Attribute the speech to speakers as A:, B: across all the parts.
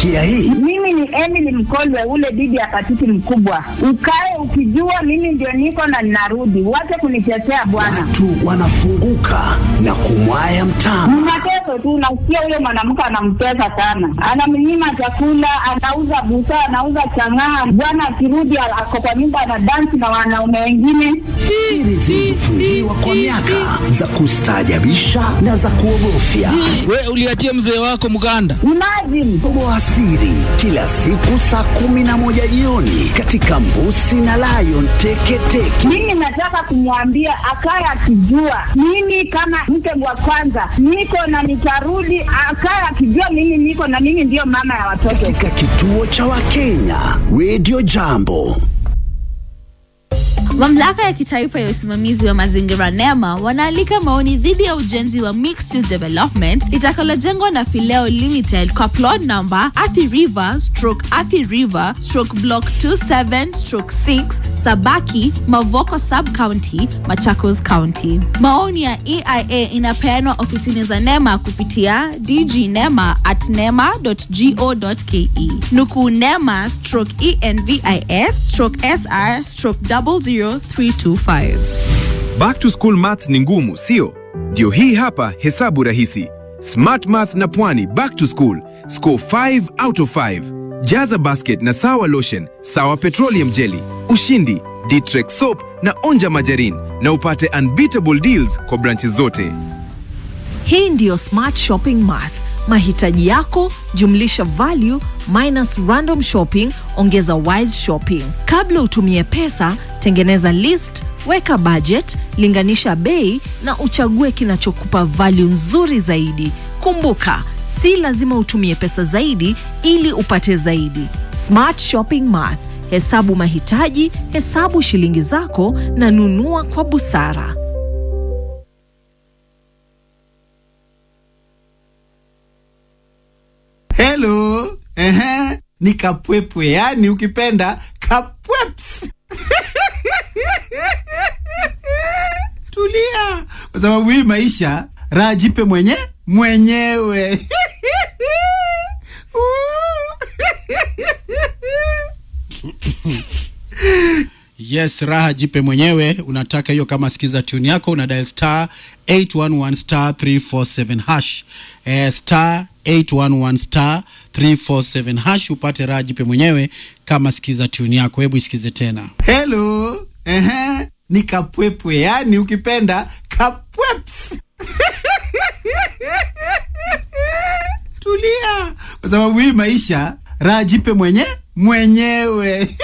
A: Umesikia hii?
B: Mimi ni Emily Mkolwe, ule bibi ya patiti mkubwa. Ukae ukijua mimi ndio niko na ninarudi, wache kunitetea bwana.
A: Watu wanafunguka na kumwaya mtama.
B: Mnateso tu, nasikia huyo mwanamke anamtesa sana, anamnyima chakula, anauza busaa, anauza chang'aa. Bwana akirudi ako kwa nyumba anadansi na wanaume wengine.
A: Siri zilizofungiwa kwa miaka za kustaajabisha na za kuogofya.
C: We uliachia mzee wako mganda.
B: Imagine
A: Toboa siri kila siku saa kumi na moja jioni katika Mbusi na Lion Teketeke.
B: mimi nataka kumwambia akaye akijua mimi kama mke wa kwanza niko na nitarudi, akaye akijua mimi niko na mimi ndiyo mama ya watoto.
A: katika kituo cha Wakenya Radio Jambo.
D: Mamlaka ya kitaifa ya usimamizi wa mazingira NEMA wanaalika maoni dhidi ya ujenzi wa mixed use development litakalojengwa na Fileo Limited kwa plot number Athi River stroke Athi River stroke block 27 stroke 6 Sabaki Mavoko sub county Machakos County. Maoni ya EIA inapeanwa ofisini za NEMA kupitia dgnema at nema.go.ke. Nukuu NEMA stroke ENVIS stroke SR stroke 00325.
E: Back to school maths ni ngumu, sio? Ndio hii hapa hesabu rahisi. Smart Math na Pwani back to school. Score 5 out of 5. Jaza basket na sawa lotion, sawa petroleum jelly, ushindi, Ditrex soap na onja majarin na upate unbeatable deals kwa branches zote.
F: Hii ndiyo Smart Shopping Math. Mahitaji yako jumlisha value minus random shopping ongeza wise shopping. Kabla utumie pesa, tengeneza list, weka budget, linganisha bei na uchague kinachokupa value nzuri zaidi. Kumbuka, si lazima utumie pesa zaidi ili upate zaidi. Smart Shopping Math. Hesabu mahitaji, hesabu shilingi zako na nunua kwa busara.
G: Hello. Ehe. Ni kapwepwe, yani ukipenda kapweps. Tulia, kwa sababu hii maisha raha jipe mwenye mwenyewe.
H: Yes, raha jipe mwenyewe. Unataka hiyo kama sikiza tune yako, una dial star 811 star 347 hash eh, star 811 star 347 hash upate raha jipe mwenyewe kama sikiza tune yako. Hebu isikize tena.
G: Hello. Ehe. Ni kapwepwe, yani ukipenda kapweps. Tulia, kwa sababu hii maisha raha jipe mwenye mwenyewe.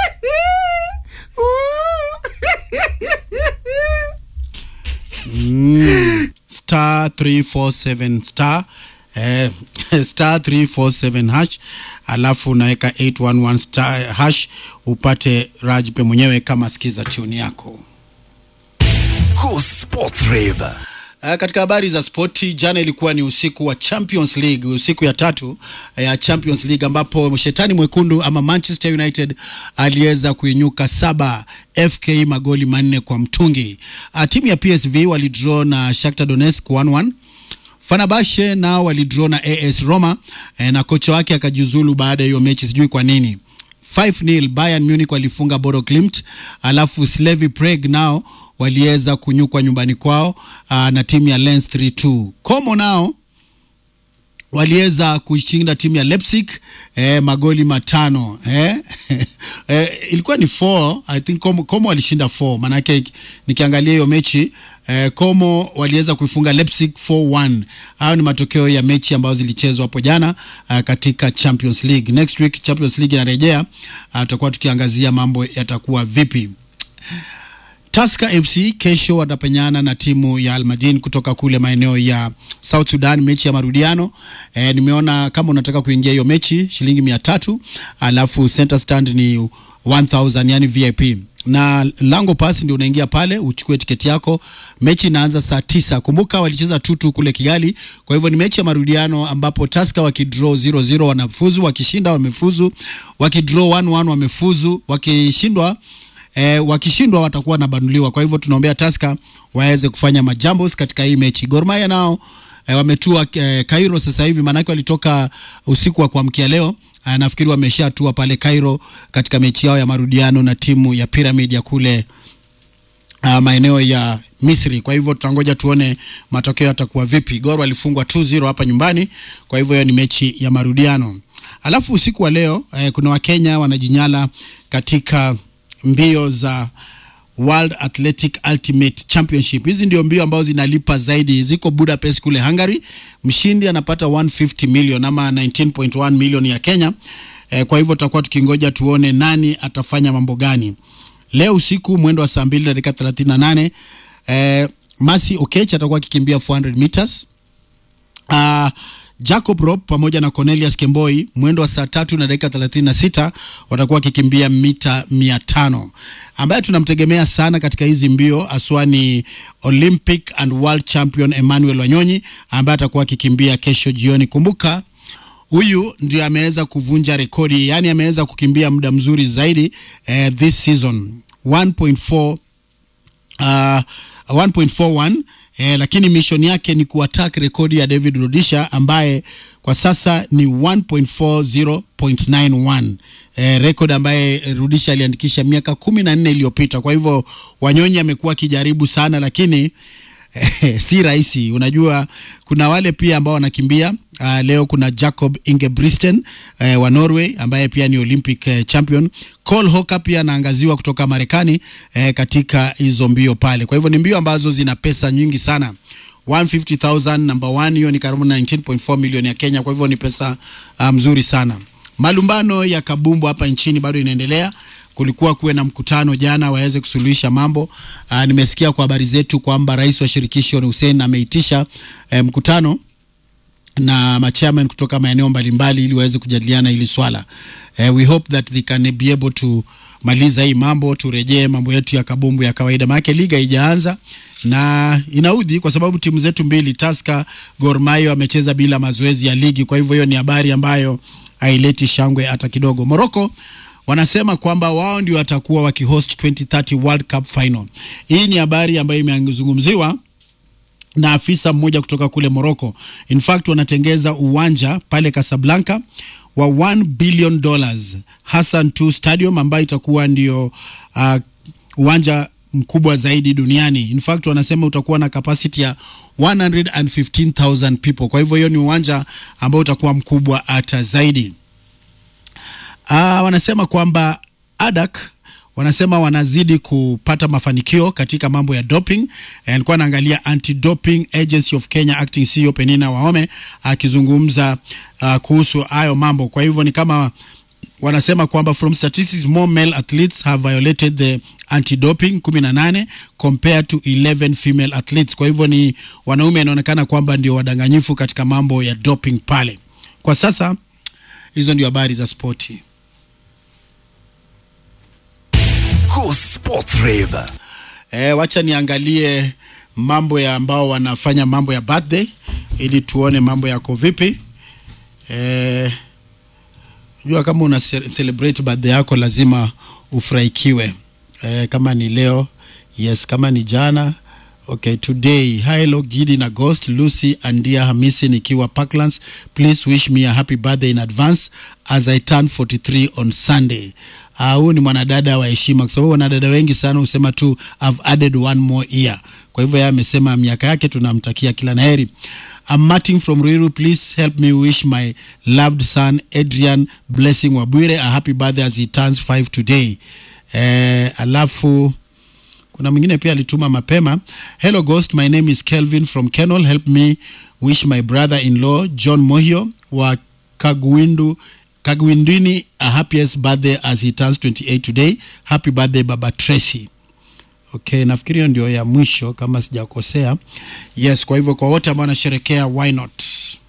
H: Mm, star 347 star eh, star 347 hash alafu unaweka 811 star hash upate raha jipe mwenyewe kama sikiza tune yako.
A: Go Sports Rave.
H: Uh, katika habari za spoti, jana ilikuwa ni usiku wa Champions League, usiku ya tatu ya Champions League ambapo shetani mwekundu ama Manchester United aliweza kuinyuka saba FK magoli manne kwa mtungi. Uh, timu ya PSV walidraw na Shakhtar Donetsk 1-1. Fenerbahce nao walidraw na AS Roma eh, na kocha wake akajiuzulu baada ya hiyo mechi, sijui kwa nini. 5-0 Bayern Munich walifunga Bodo Glimt, alafu Slavia Prague nao waliweza kunyukwa nyumbani kwao uh, na timu ya Lens 3-2. Como nao waliweza kushinda timu ya Leipzig eh, magoli matano eh? eh, ilikuwa ni 4 I think Como, Como walishinda 4 maanake nikiangalia hiyo mechi eh, Como waliweza kuifunga Leipzig 4-1. Hayo ni matokeo ya mechi ambazo zilichezwa hapo jana uh, katika Champions League. Next week Champions League inarejea, uh, tutakuwa tukiangazia mambo yatakuwa vipi. Tusker FC kesho watapenyana na timu ya Almadin kutoka kule maeneo ya South Sudan, mechi ya marudiano. E, nimeona kama unataka kuingia hiyo mechi shilingi mia tatu alafu center stand ni 1000 yani VIP na lango pasi ndio unaingia pale uchukue tiketi yako. Mechi inaanza saa tisa. Kumbuka walicheza tutu kule Kigali, kwa hivyo ni mechi ya marudiano ambapo Tusker wakidraw 0-0 wanafuzu, wakishinda wamefuzu, wakidraw 1-1 wamefuzu, wakishindwa eh, wakishindwa watakuwa wanabanuliwa. Kwa hivyo tunaombea Tusker waweze kufanya majambos katika hii mechi. Gor Mahia nao eh, wametua eh, Cairo sasa hivi, maanake walitoka usiku wa kuamkia leo. Eh, nafikiri wameshatua pale Cairo katika mechi yao ya marudiano na timu ya Pyramid ya kule uh, maeneo ya Misri. Kwa hivyo tutangoja tuone matokeo yatakuwa vipi. Gor walifungwa 2-0 hapa nyumbani, kwa hivyo hiyo ni mechi ya marudiano. Alafu usiku wa leo eh, kuna Wakenya wanajinyala katika mbio za World Athletic Ultimate Championship. Hizi ndio mbio ambazo zinalipa zaidi, ziko Budapest kule Hungary. Mshindi anapata 150 million ama 19.1 million ya Kenya. Eh, kwa hivyo tutakuwa tukingoja tuone nani atafanya mambo gani leo usiku mwendo wa saa mbili na dakika 38 eh, Masi Okech atakuwa akikimbia 400 meters uh, Jacob Rop pamoja na Cornelius Kemboi mwendo wa saa tatu na dakika 36 watakuwa wakikimbia mita mia tano. Ambaye tunamtegemea sana katika hizi mbio aswa ni Olympic and World Champion Emmanuel Wanyonyi ambaye atakuwa akikimbia kesho jioni. Kumbuka huyu ndio ameweza kuvunja rekodi, yani ameweza kukimbia muda mzuri zaidi eh, this season 1.4 uh, 1.41 eh, lakini mission yake ni kuattack rekodi ya David Rudisha ambaye kwa sasa ni 1.40.91 eh, rekodi ambaye Rudisha aliandikisha miaka kumi na nne iliyopita. Kwa hivyo Wanyonyi amekuwa akijaribu sana, lakini eh, si rahisi. Unajua kuna wale pia ambao wanakimbia uh, leo kuna Jacob Ingebrigtsen uh, wa Norway ambaye pia ni Olympic uh, champion. Cole Hauker pia anaangaziwa kutoka Marekani uh, katika hizo mbio pale. Kwa hivyo ni mbio ambazo zina pesa nyingi sana 150,000 number one, hiyo ni karibu 19.4 milioni ya Kenya. Kwa hivyo ni pesa uh, mzuri sana. Malumbano ya kabumbu hapa nchini bado inaendelea kulikuwa kuwe na mkutano jana waweze kusuluhisha mambo. Aa, nimesikia kwa habari zetu kwamba rais wa shirikisho Hussein ameitisha eh, mkutano na machairman kutoka maeneo mbalimbali ili waweze kujadiliana hili swala. Eh, we hope that they can be able to maliza hii mambo, turejee mambo yetu ya kabumbu ya kawaida, maanake liga haijaanza na inaudhi kwa sababu timu zetu mbili Tusker, Gor Mahia wamecheza bila mazoezi ya ligi. Kwa hivyo hiyo ni habari ambayo haileti shangwe hata kidogo. Morocco wanasema kwamba wao ndio watakuwa wakihost 2030 World Cup final. Hii ni habari ambayo imezungumziwa na afisa mmoja kutoka kule Morocco. In fact wanatengeza uwanja pale Casablanca wa 1 billion dollars Hassan II Stadium ambayo itakuwa ndio uh, uwanja mkubwa zaidi duniani. In fact wanasema utakuwa na capacity ya 115,000 people. Kwa hivyo hiyo ni uwanja ambao utakuwa mkubwa hata zaidi. Uh, wanasema kwamba ADAK wanasema wanazidi kupata mafanikio katika mambo ya doping. Alikuwa anaangalia Anti-Doping Agency of Kenya acting CEO Penina Waome akizungumza uh, kuhusu hayo mambo. Kwa hivyo ni kama wanasema kwamba from statistics more male athletes have violated the anti-doping 18 compared to 11 female athletes. Kwa hivyo ni wanaume inaonekana kwamba ndio wadanganyifu katika mambo ya doping pale. Kwa sasa hizo ndio habari za spoti.
A: Go Sports Rave.
H: E, wacha niangalie mambo ya ambao wanafanya mambo ya birthday ili tuone mambo yako vipi. E, jua kama una ce- celebrate birthday yako lazima ufurahikiwe. E, kama ni leo yes, kama ni jana Okay, today hello Gidi na Ghost Lucy Andia Hamisi nikiwa Parklands. Please wish me a happy birthday in advance as I turn 43 on Sunday. Ah, huyu ni mwanadada wa heshima kwa sababu wanadada wengi sana husema tu I've added one more year. Kwa hivyo yeye amesema miaka yake tunamtakia kila laheri. I'm Martin from Ruiru. Please help me wish my loved son Adrian Blessing Wabwire a happy birthday as he turns 5 today. Eh, alafu kuna mwingine pia alituma mapema hello ghost my name is kelvin from kenol help me wish my brother in law john mohio wa kagwindu kagwindini a happiest birthday as he turns 28 today happy birthday baba tracy okay nafikiri hiyo ndio ya mwisho kama sijakosea yes kwa hivyo kwa wote ambao wanasherekea why not